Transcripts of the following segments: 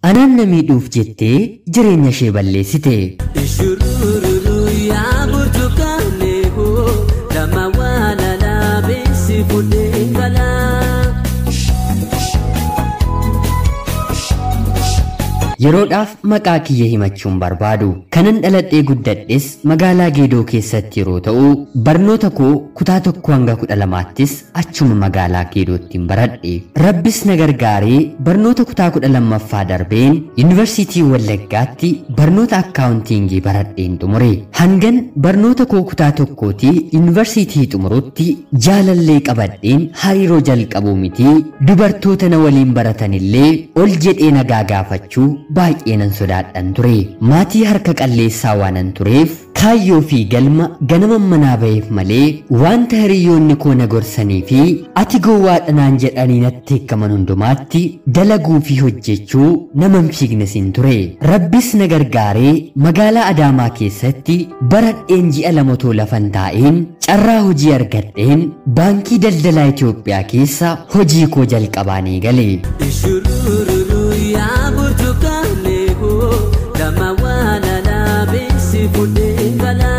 anaan na miidhuuf jettee jireenya ishee balleessite. Ishurururu yaa burtukaanee hoo dhamma waan alaabeessi fuudhee galaa. Yeroodhaaf maqaa kiyya himachuun barbaadu kanan dhaladhee guddadhes magaalaa Geedoo keessatti yeroo ta'u barnoota koo kutaa tokko hanga kudha lamaattis achuma magaalaa Geedoottiin baradhe. Rabbis na gargaaree barnoota kutaa kudha lammaffaa darbeen Yuunivarsiitii Wallaggaatti barnoota akkaawuntiingii baradheen xumure. Hangan barnoota koo kutaa tokkootii Yuunivarsiitii xumurutti jaalallee qabadheen hariiroo jalqabuu miti dubartoota na waliin baratanillee ol jedhee nagaa gaafachuu baay'ee nan sodaadhan ture maatii harka qalleessaa waanan tureef kaayyoo fi galma ganama manaa ba'eef malee wanta hiriyoonni koo na gorsanii fi ati gowwaadhanaan jedhanii natti hiikaman hundumaatti dalaguu fi hojjechuu nama hin fiignes hin ture rabbis na gargaaree magaalaa adaamaa keessatti baradheen ji'a lama too lafan taa'een carraa hojii argadheen baankii daldalaa Itoophiyaa keessa hojii koo jalqabaanii gale. Ishurururu yaa burtukaanee hoo dhamma waan alaabeessi fuudhee galaa.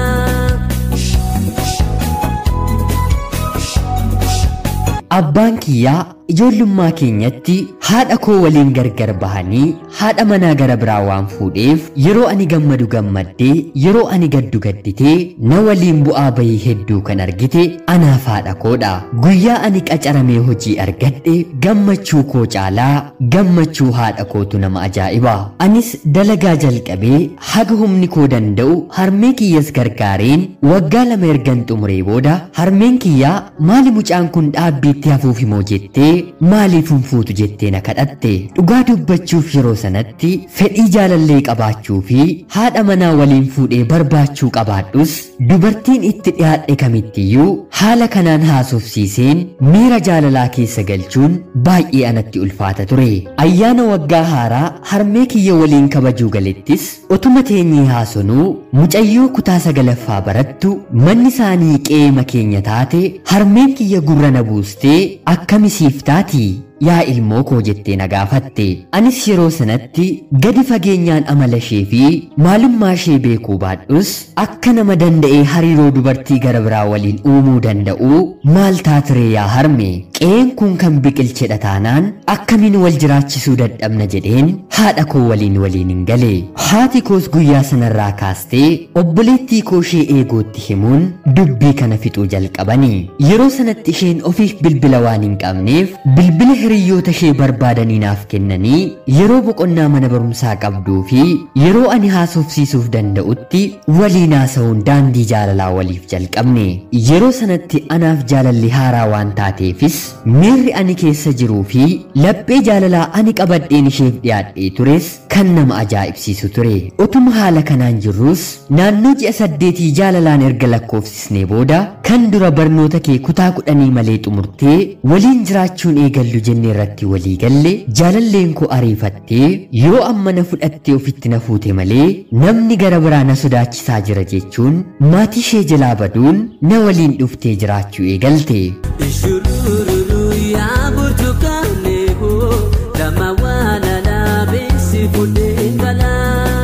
Abbaan kiyyaa ijoollummaa keenyatti haadha koo waliin gargar bahanii haadha manaa gara biraa waan fuudheef yeroo ani gammadu gammaddee yeroo ani gaddu gadditee na waliin bu'aa bahii hedduu kan argite anaaf haadha koodha. Guyyaa ani qacaramee hojii argadhe gammachuu koo caalaa gammachuu haadha kootu nama ajaa'iba. Anis dalagaa jalqabee haga humni koo danda'u harmee kiyyas gargaareen waggaa lama ergan xumuree booda harmeen kiyyaa maali mucaan kun dhaabbiitti hafuuf himoo jettee maaliif hin fuutu jettee na kadhatte dhugaa dubbachuuf yeroo sanatti fedhii jaalallee qabaachuu fi haadha manaa waliin fuudhee barbaachuu qabaadhus dubartiin itti dhiyaadhe kamittiyyuu haala kanaan haasofsiiseen miira jaalalaa keessa galchuun baay'ee anatti ulfaata ture ayyaana waggaa haaraa harmee kiyya waliin kabajuu galettis otuma teenyee haasonuu mucayyoo kutaa sagalaffaa barattu manni isaanii qeema keenya taate harmeen kiyya gurra na buustee akkamisiif taati yaa ilmoo koo jettee na gaafatte anis yeroo sanatti gadi fageenyaan amala ishee fi maalummaa ishee beekuu baadhus akka nama danda'ee hariiroo dubartii gara biraa waliin uumuu danda'u maal taatiree yaa harme qe'een kun kan biqilchedha taanaan akkamiin wal jiraachisuu dadhabna jedheen haadha koo waliin waliin hin gale haati koos guyyaa sanarraa kaastee obboleettii koo ishee eegootti himuun dubbii kana fixuu jalqabani yeroo sanatti isheen ofiif bilbila waan hin qabneef bilbila hiriyoota ishee barbaadanii naaf kennanii yeroo boqonnaa mana barumsaa qabduu fi yeroo ani haasofsiisuuf danda'utti waliin haasa'uun daandii jaalalaa waliif jalqabne yeroo sanatti anaaf jaalalli haaraa waan taateefis miirri ani keessa jiruu fi laphee jaalalaa ani qabadheen isheef dhiyaadhee tures kan nama ajaa'ibsiisu ture utuma haala kanaan jirrus naannoo ji'a saddeetii jaalalaan erga lakkoofsisnee booda kan dura barnoota kee kutaa kudhanii malee xumurtee waliin jiraachuun eegallu jennee irratti walii galle jaalalleen koo ariifattee yoo amma na fudhattee ofitti na fuute malee namni gara biraa na sodaachisaa jira jechuun maatii ishee jalaa baduun na waliin dhuftee jiraachuu eegalte. Ishurururu yaa burtukaanee hoo dhamma waan alaabeessi fuudhee galaa.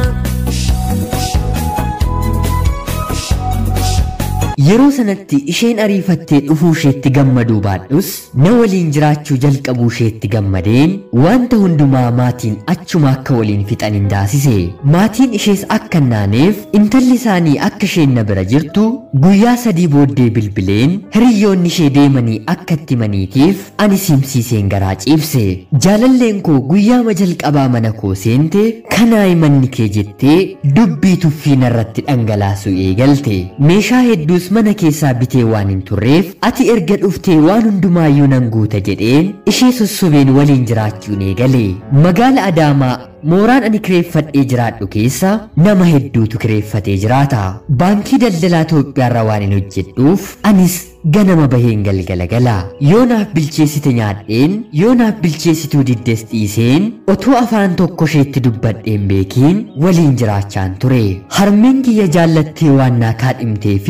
Yeroo sanatti isheen ariifattee dhufuu isheetti gammaduu baadhus na waliin jiraachuu jalqabuu isheetti gammadeen wanta hundumaa maatiin achuma akka waliin fixan hin taasise. Maatiin ishees akka hin naaneef intalli isaanii akka isheen na bira jirtu guyyaa sadii booddee bilbileen hiriyoonni ishee deemanii akka itti maniitiif ani simsiiseen garaa ciibse. Jaalalleen koo guyyaama jalqabaa mana koo seente kanaayi manni kee jettee dubbii tuffii narratti dhangalaasuu eegalte. Meeshaa hedduus mana keessaa bitee waan hin turreef ati erga dhuftee waan hundumaayyuu nan guuta jedheen ishee sossobeen waliin jiraachuun eegale. Magaala Adaamaa mooraan ani kireeffadhee jiraadhu keessa nama hedduutu kireeffatee jiraata. Baankii daldalaa Itoophiyaarra waan hin hojjedhuuf anis ganama baheen galgala gala. Yoo naaf bilcheessite nyaadheen yoo naaf bilcheessituu diddes dhiiseen otoo afaan tokko isheetti dubbadheen beekiin waliin jiraachaan ture. Harmeen kiyya jaallattee waan naa kaadhimteefis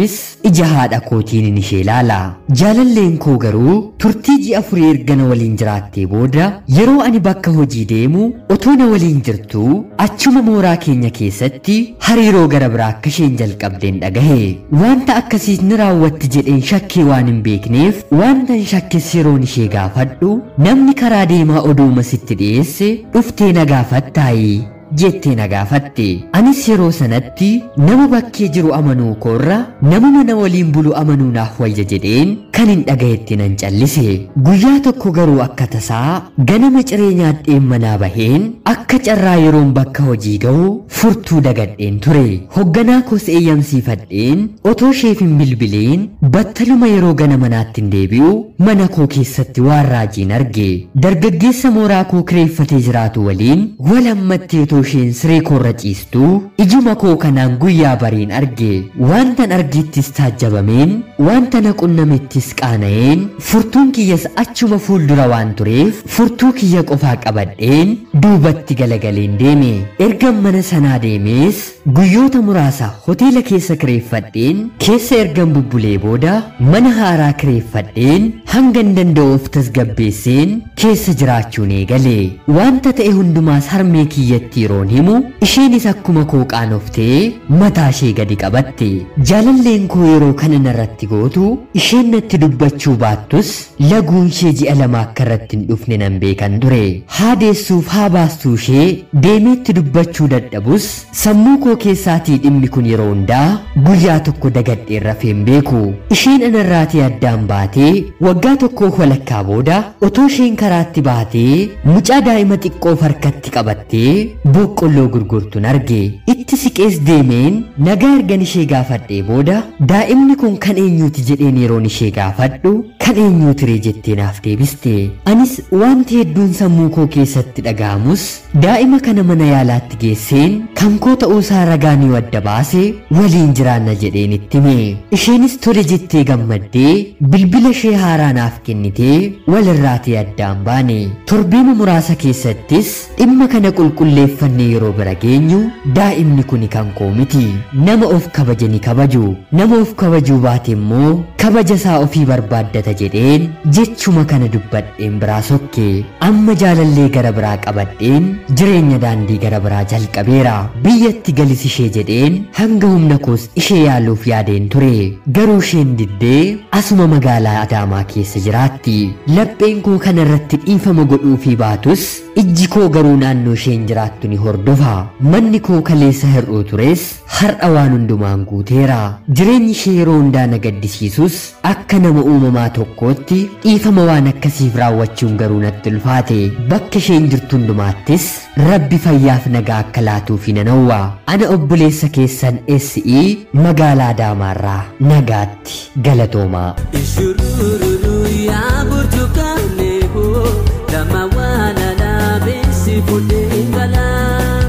ija haadha kootiin ishee ilaala. Jaalalleen koo garuu turtii ji'a afurii erga na waliin jiraattee booda yeroo ani bakka hojii deemu otoo na waliin jirtuu achuma mooraa keenya keessatti hariiroo gara biraa akka isheen jalqabdeen dhagahe. Wanta akkasiis ni raawwatti jedheen shakkii waan hin beekneef wanta hin shakkes yeroon ishee gaafadhu namni karaa deemaa oduuma sitti dhiyeesse dhuftee na gaafattaayi. jettee na gaafatte anis yeroo sanatti nama bakkee jiru amanuu koorra namuma na waliin bulu amanuu naaf wayya jedheen kan hin dhagayetti nan callise guyyaa tokko garuu akka tasaa ganama ciree nyaadheen manaa baheen akka carraa yeroon bakka hojii ga'u furtuu dagadheen ture hogganaa koos eeyyamsiifadheen otoo isheef hin bilbileen battaluma yeroo gana manaatti hin deebi'u mana koo keessatti waan raajiin arge dargaggeessa mooraa koo kireeffatee jiraatu waliin wal hammattee otoo isheen siree koorra ciistuu ijuma koo kanaan guyyaa bariin arge waantan argittis taajjabameen wanta na qunnamettis qaana'een furtuun kiyyas achuma fuuldura waan tureef furtuu kiyya qofaa qabadheen duubatti galagaleen deeme ergan mana sanaa deemees guyyoota muraasa hoteela keessa kireeffadheen keessa ergan bubbulee booda mana haaraa kireeffadheen hangan danda'uuf tasgabbeesseen keessa jiraachuun eegale wanta ta'e hundumaas harmee kiyyatti yeroon himu isheenis akkuma koo qaanoftee mataa ishee gadi qabatte jaalalleen koo yeroo kana narratti gootu isheen natti dubbachuu baattus laguun ishee ji'a lama akka irratti hin dhufne nan beekan ture haa deessuuf haa baastuu ishee deemeetti dubbachuu dadhabus sammuu koo keessaatii dhimmi kun yeroo hundaa guyyaa tokko dagadheen rafeen beeku isheen anarraatii addaan baatee waggaa tokkoof walakkaa booda otoo isheen karaatti baatee mucaa daa'ima xiqqoof harkatti qabattee boqqolloo gurgurtuun arge itti siqees deemeen nagaa ergan ishee gaafadhee booda daa'imni kun kan eenyuuti jedheen yeroon ishee gaafadhu kan eenyuutiree jettee naaf deebiste anis wanti hedduun sammuu koo keessatti dhaga'amus daa'ima kana mana yaalaatti geesseen kan koo ta'uusaa ragaa ni wadda baase waliin jiraanna jedheen itti hime isheenis tole jettee gammaddee bilbila ishee haaraa naaf kennitee walirraatii addaan baane torbeema muraasa keessattis dhimma kana qulqulleeffannee yeroo bira geenyu daa'imni kuni kan koo miti nama of kabaje ni kabaju nama of kabajuu baate immoo kabaja isaa ofii barbaaddata jedheen jechuma kana dubbadheen biraa sokke amma jaalallee gara biraa qabadheen jireenya daandii gara biraa jalqabeera biyyatti galis ishee jedheen hanga humna koos ishee yaaluuf yaadeen ture garuu isheen diddee asuma magaalaa adaamaa keessa jiraatti lapheen koo kana irratti dhiifama godhuufii baatus ijji koo garuu naannoo isheen jiraattu ni hordofa manni koo kaleessa hir'uu tures har'a waan hundumaan guuteera jireenyi ishee yeroo hundaa na gaddisiisus akka nama uumamaa tokkootti dhiifama waan akkasiif raawwachuun garuu natti ulfaate bakka isheen jirtu hundumaattis rabbi fayyaaf nagaa akka laatuufi nan hawwa ana obboleessa keessan SE magaalaa Adaamaarraa nagaatti galatoomaa. Ishurururu yaa burtukaane hoo dama waan alaabeessi fuudhee galaa.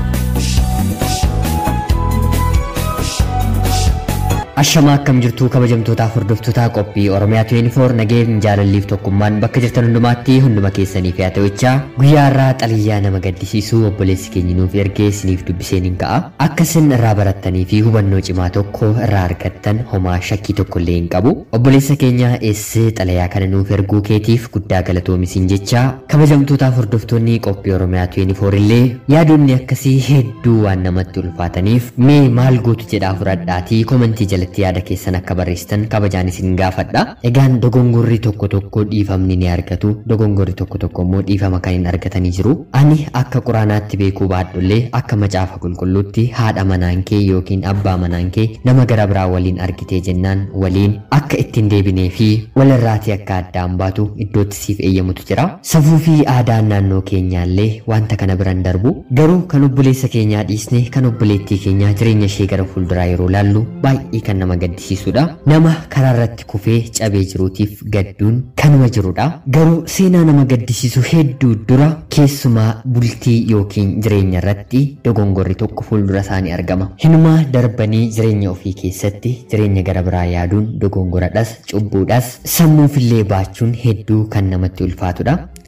Ashamaa akkam jirtuu kabajamtootaaf hordoftoota qophii Oromiyaa 24 nageen jaalalliif tokkummaan bakka jirtan hundumaatti hunduma keessaniif yaa ta'uchaa guyyaa irraa xaliyyaa nama gaddisiisuu obboleessi keenya nuuf ergee isiniif dubbiseen hin ka'a akka isin irraa barattanii fi hubannoo cimaa tokko irraa argattan homaa shakkii tokko illee hin qabu obboleessa keenya eessee xalayaa kana nuuf erguu keetiif guddaa galatoomisin jecha kabajamtootaaf hordoftoonni qophii Oromiyaa 24 illee yaadonni akkasii hedduu waan namatti ulfaataniif mee maal gootu jedhaa fudhadhaatii komentii jalatti yaada keessan akka barreessitan kabajaan isin gaafadha. Egaan dogongorri tokko tokko dhiifamni ni argatu. Dogongorri tokko tokko immoo dhiifama kan hin argatanii jiru. Ani akka quraanaatti beekuu baadhullee akka macaafa qulqulluutti haadha manaan kee yookiin abbaa manaan kee nama gara biraa waliin argitee jennaan waliin akka ittiin deebinee fi walirraatii akka addaan baatu iddootti siif eeyyamutu jira. Safuu fi aadaan naannoo keenyaallee wanta kana biran darbu garuu kan obboleessa keenyaa dhiisne kan obboleettii keenyaa jireenya ishee gara fuulduraa yeroo laallu baay'ee kan nama gaddisiisudha. Nama karaa irratti kufee cabee jiruutiif gadduun kanuma jirudha. Garuu seenaa nama gaddisiisu hedduu dura keessumaa bultii yookiin jireenya irratti dogongorri tokko fuuldura isaanii argama. Hinumaa darbanii jireenya ofii keessatti jireenya gara biraa yaaduun dogongoradhas cubbuudhas sammuufillee baachuun hedduu kan namatti ulfaatudha.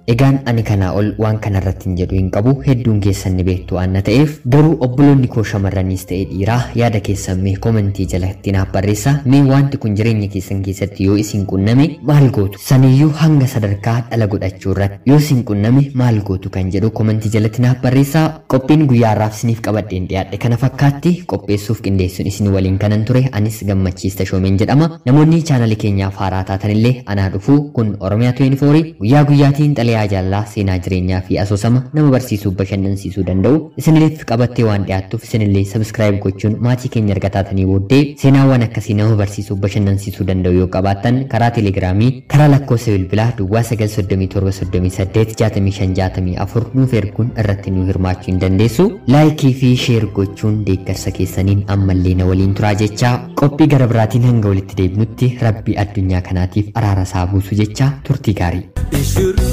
Egaan ani kanaa ol waan kanarratti hin jedhu hin qabu hedduun keessan ni beektu waan na ta'eef garuu obboloonni koo shamarraniis ta'e dhiiraa yaada keessan mee komentii jalatti naaf barreessaa mee wanti kun jireenya keessan keessatti yoo isin qunname maal gootu saniyyuu hanga sadarkaa dhala godhachuu irratti yoo isin qunname maal gootu kan jedhu komentii jalatti naaf barreessaa qophiin guyyaa har'aaf isiniif qabadheen dhiyaadhe kana fakkaatti qopheessuuf qindeessuun isin waliin kanan ture anis gammachiis tashoomeen jedhama namoonni chaanalii keenyaaf haaraa taatanillee anaa dhufuu kun oromiyaa 24 guyyaa guyyaatiin xalayaa jaallaa seenaa jireenyaa fi asoosama nama barsiisuu bashannansiisuu danda'u isinilleef qabattee waan dhiyaattuuf isinillee sabskiraayib gochuun maatii keenya erga taatanii booddee seenaawwan akkasii nama barsiisuu bashannansiisuu danda'u yoo qabaattan karaa teelegiraamii karaa lakkoofsa bilbilaa duwwaa 937 nuuf erguun irratti nu hirmaachuu hin dandeessu laayikii fi sheer gochuun deeggarsa keessaniin ammallee na waliin turaa jechaa qophii gara biraatiin hanga walitti deebinutti rabbii addunyaa kanaatiif araara isaa buusu jechaa turtii gaarii. Ishuru